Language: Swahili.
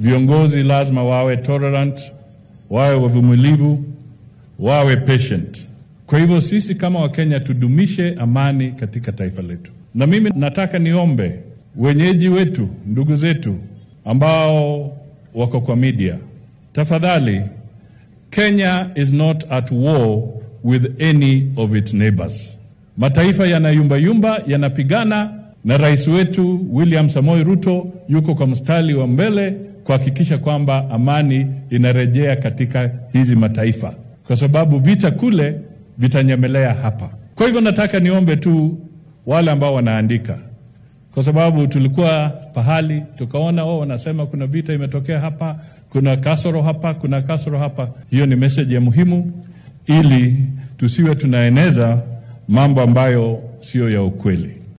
viongozi lazima wawe tolerant, wawe wavumilivu, wawe patient. Kwa hivyo sisi kama Wakenya tudumishe amani katika taifa letu, na mimi nataka niombe wenyeji wetu, ndugu zetu ambao wako kwa media, tafadhali, Kenya is not at war with any of its neighbors. Mataifa yanayumbayumba, yanapigana, na rais wetu William Samoei Ruto yuko kwa mstari wa mbele kuhakikisha kwamba amani inarejea katika hizi mataifa, kwa sababu vita kule vitanyemelea hapa. Kwa hivyo nataka niombe tu wale ambao wanaandika, kwa sababu tulikuwa pahali tukaona wao wanasema kuna vita imetokea hapa, kuna kasoro hapa, kuna kasoro hapa. Hiyo ni message ya muhimu, ili tusiwe tunaeneza mambo ambayo siyo ya ukweli.